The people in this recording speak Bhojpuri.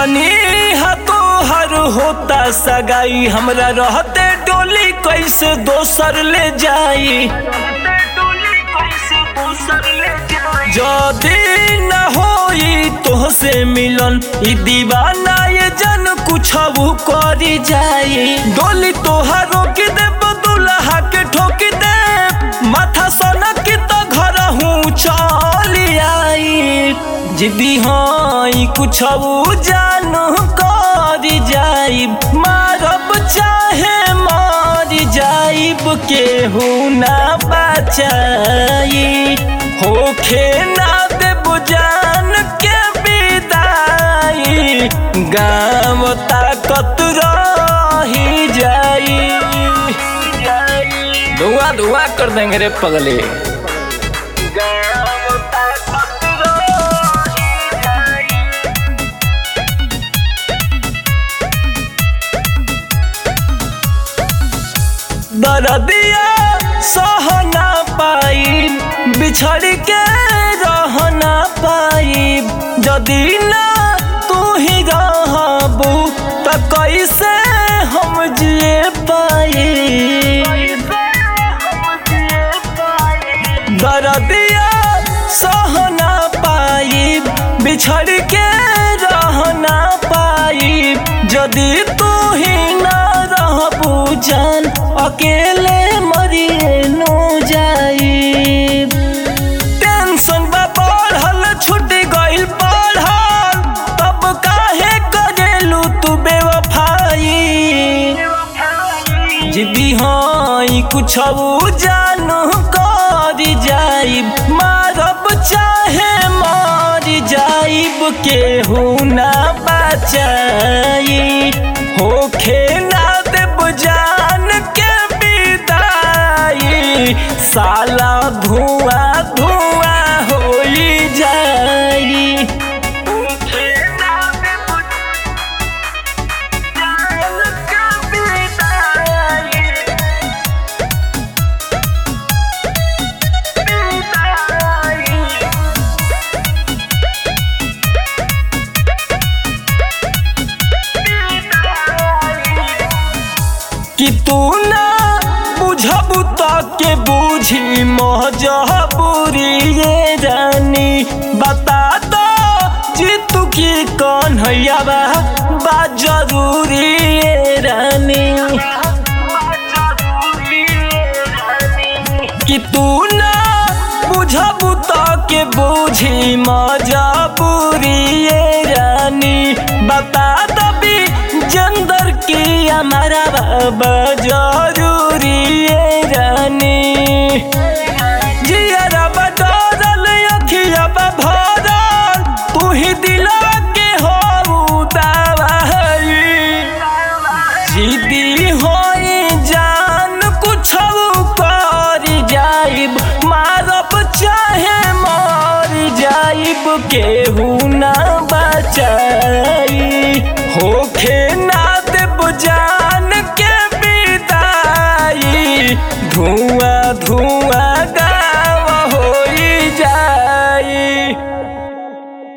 जननी हा तोहर होता सगाई हमरा रहते डोली कैसे दोसर ले जाई जदी न होई तोहसे मिलन ई दीवाना ये जन कुछ करी जाई डोली तोहर रोक दे दुल्हा के ठोक दे माथा सनक तो घर हूँ चली आई जिदी हाँ कुछ जानू करी जाई मारब चाहे मार जाइब केहू ना बचाई होखे ना देब जान के विदाई गाँव ताकत रही जाई धुआं धुआं कर देंगे रे पगले गाँव ताकत रही जाई दरदिया सह ना पाई बिछड़ के रह ना पाई जदि ना तू ही रहबू त कैसे हम जिए पाई दरदिया सह ना पाई बिछड़ के रह ना पाई जदि तू ही ना रहबू जान अकेले मरिए नो जाई टेंशन बा बढ़ल छूट गइल पढ़ल तब काहे करेलू तू बेवफाई जिदी हाँ कुछ जानू कर जाइब मारब चाहे मार जाइब केहू ना बचाई होखे ना देब जान के विदाई साला धुआं धुआं होई जाई होखे ना देब जान के विदाई विदाई कि तू ना बुझबू त के बुझी मजबूरी ये रानी बता दो जीतू की कन्हैया बा बा जरूरी ये रानी कि तू ना बुझबू त के बुझी मजबूरी ये रानी बता दबी जंदर की हमारा बाबा जरूरी ये रानी जियरा बदरल अखिया भरल तू ही दिला के हो दवाई जिदी होई जान कुछ कर जाइब मारब चाहे मर जाइब केहू ना बचाई होखे ना देब जान के विदाई धुआं धुआं गा